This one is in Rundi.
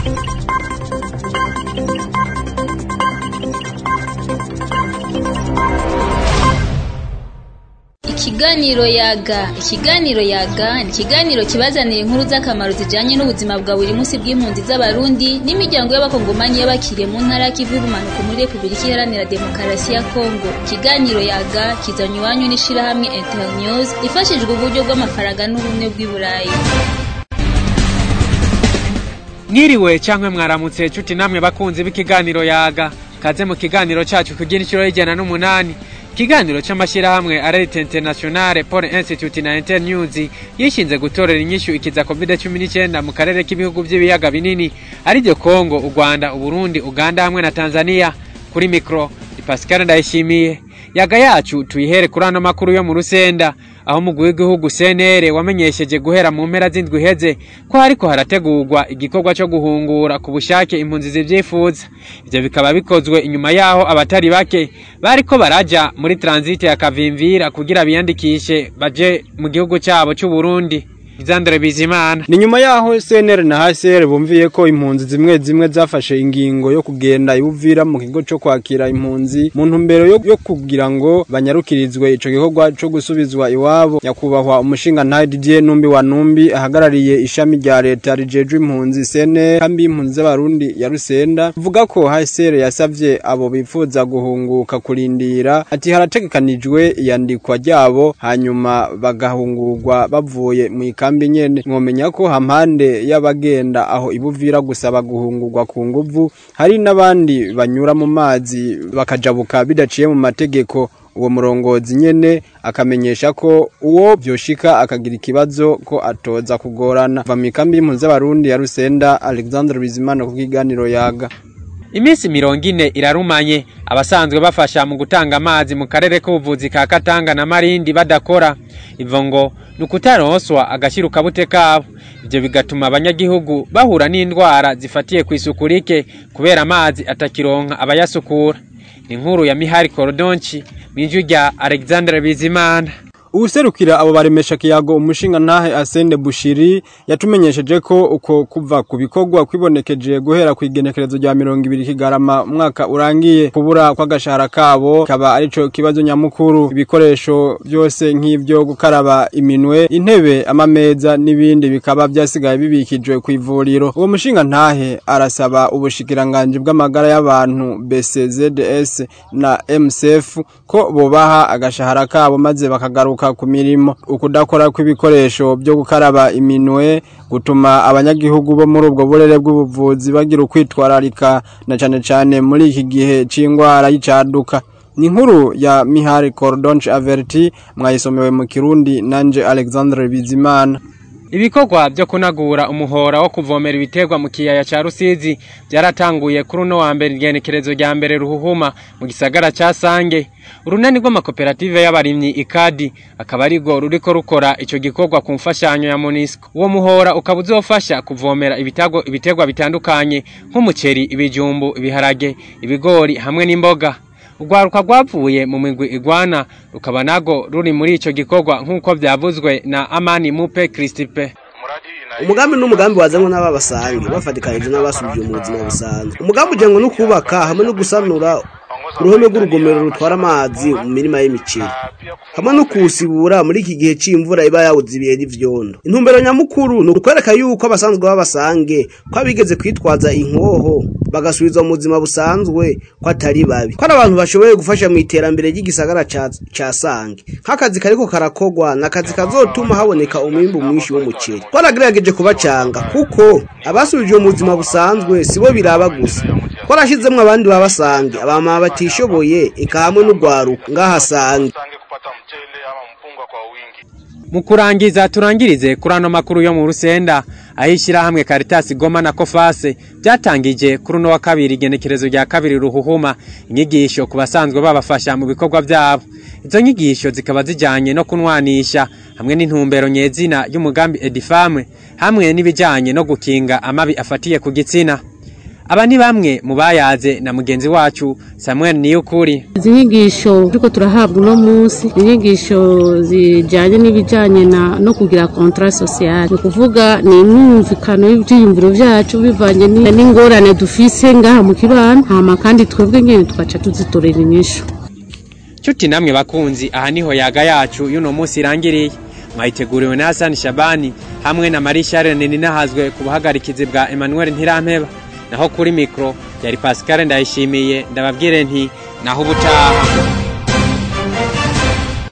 Ikiganiro yaga ikiganiro yaga ni ikiganiro kibazanira inkuru z'akamaro zijanye n'ubuzima bwa buri munsi bw'impunzi z'abarundi n'imiryango y'abakongomani y'abakiriye mu ntara y'ikivu y'ubumanuko muri repubulika iharanira demokarasi ya kongo ikiganiro yaga kizanywa iwanyu n'ishirahamwe internews ifashijwe uburyo bw'amafaranga n'ubumwe bw'i burayi mwiriwe cankwe mwaramutse cuti namwe bakunzi b'ikiganiro yaga kaze mu kiganiro cacu kugira incuro y'ijana n'umunani ikiganiro c'amashirahamwe arete internationale pole institute na internews yishinze gutorera inyishu ikiza covid cumi n'icenda mu karere k'ibihugu vy'ibiyaga binini ariryo kongo u rwanda uburundi uganda hamwe na tanzania kuri mikro ni pascal ndayishimiye yaga yacu tuyihere kuri ano makuru yo mu rusenda aho umugwi w'igihugu cnr wamenyesheje guhera mu mpera z'indwi iheze ko hariko harategurwa igikorwa co guhungura ku bushake impunzi zivyifuza ivyo bikaba bikozwe inyuma yaho abatari bake bariko baraja muri transite ya kavimvira kugira biyandikishe baje mu gihugu cabo c'uburundi Alexandre Bizimana ni nyuma yaho CNR na HCR bumviye ko impunzi zimwe zimwe zafashe ingingo yo kugenda ibuvira mu kigo cyo kwakira impunzi mu ntumbero yo, yo kugira ngo banyarukirizwe ico gikorwa cyo gusubizwa iwabo nyakubahwa umushinga ntahe Didier Numbi wa Numbi ahagarariye ishami rya leta rijejwe impunzi CNR kambi impunzi z'abarundi ya Rusenda vuga ko HCR yasavye abo bifuza guhunguka kurindira ati harategekanijwe iyandikwa ryabo hanyuma bagahungurwa bavuye mu kambi nyene mwomenya ko hampande y'abagenda aho ibuvira gusaba guhungurwa ku nguvu hari n'abandi banyura mu mazi bakajabuka bidaciye mu mategeko uwo murongozi nyene akamenyesha ko uwo vyoshika akagira ikibazo ko atoza kugorana va mikambi y'impunzi z'abarundi ya Rusenda Alexandre Bizimana ku kiganiro yaga iminsi mirongo ine irarumanye abasanzwe bafasha mu gutanga amazi mu karere k'ubuvuzi ka Katanga na Marindi badakora ivo ngo ni ukutaronswa agashyirukabute kabo ibyo bigatuma abanyagihugu bahura n'indwara zifatiye ku isuku rike kubera amazi atakironka abayasukura inkuru ya Mihari Korodonchi mw'ijwi rya Alexandre Bizimana ubuserukira abo baremesha kiyago umushinga ntahe Asende Bushiri yatumenyesheje ko uko kuva ku bikorwa kwibonekeje guhera ku igenekerezo rya mirongo ibiri kigarama umwaka urangiye kubura kw'agashahara kabo kaba arico kibazo nyamukuru ibikoresho byose nk'ivyo gukaraba iminwe intebe amameza n'ibindi bikaba byasigaye bibikijwe ku ivuriro uwo mushinga ntahe arasaba ubushikiranganje bw'amagara y'abantu BCZS na MCF ko bobaha agashahara kabo maze bakagaruka ku mirimo ukudakora kw'ibikoresho byo gukaraba iminwe gutuma abanyagihugu bo muri ubwo burere bw'ubuvuzi bagira ukwitwararika na cane cane muri iki gihe c'ingwara y'icaduka ni inkuru ya Mihari Cordonche Averti mwayisomewe mu Kirundi nanje Alexandre Bizimana ibikorwa byo kunagura umuhora wo kuvomera ibiterwa mu kiyaya ca Rusizi byaratanguye kuri uno wa mbere igenekerezo rya mbere ruhuhuma mu gisagara ca Sange urunani rw'amakoperative y'abarimyi ikadi akaba arigo ruriko rukora ico gikorwa ku mfashanyo ya Monisco uwo muhora ukaba uzofasha kuvomera ibitago ibiterwa bitandukanye nk'umuceri ibijumbu ibiharage ibigori hamwe n'imboga urwaruka rwavuye mu migwi igwana rukaba nago ruri muri ico gikorwa nk'uko vyavuzwe na Amani Mupe Christipe umugambi n'umugambi wazanwe n'ababasange bafatikanije n'abasubije mu buzima busanzwe umugambi ujengo no kubaka hamwe no gusanura uruhome rw'urugomero rutwara amazi mu mirima y'imiceri hamwe no kuwusibura muri iki gihe c'imvura iba yawuzibiye n'ivyondo intumbero nyamukuru ni ukwereka yuko abasanzwe b'abasange ko abigeze kwitwaza inkoho bagasubizwa mu buzima busanzwe ko atari babi ko ari abantu bashoboye gufasha mu iterambere ry'igisagara ca sange nk'akazi kariko karakogwa ni akazi kazotuma haboneka umwimbu mwinshi w'umuceri twaragerageje kubacanga kuko abasubijwe mu buzima busanzwe sibo biraba gusa twarashizemwo abandi babasange abama batishoboye eka hamwe n'urwaruka ngaha sange mu kurangiza turangirize kuri ano makuru yo mu rusenda aho ishyirahamwe Caritas Goma na Kofase byatangije kuri uno wa kabiri igenekerezo rya kabiri ruhuhuma inyigisho ku basanzwe babafasha mu bikorwa byabo izo nyigisho zikaba zijyanye no kunwanisha hamwe n'intumbero nyezina y'umugambi Edifame hamwe n'ibijyanye no gukinga amabi afatiye ku gitsina aba ni bamwe mu bayaze na mugenzi wacu Samuel Niyukuri izi nyigisho turiko turahabwa uno munsi ni inyigisho zijanye n'ibijanye na no kugira contrat social ni ukuvuga ni imyumvikano y'ivyiyumviro vyacu bivanye ni- n'ingorane dufise ngaha mu kibano hama kandi twebwe nyene tugaca tuzitorera inyishu Chuti namwe bakunzi aha niho yaga yacu y'uno munsi irangiriye mwayiteguriwe na Hassan Shabani hamwe na Marie Charles Ninahazwe ku buhagarikizi bwa Emmanuel Ntirampeba naho kuri mikro yari Pascal Ndayishimiye ndababwire nti naho ubutaha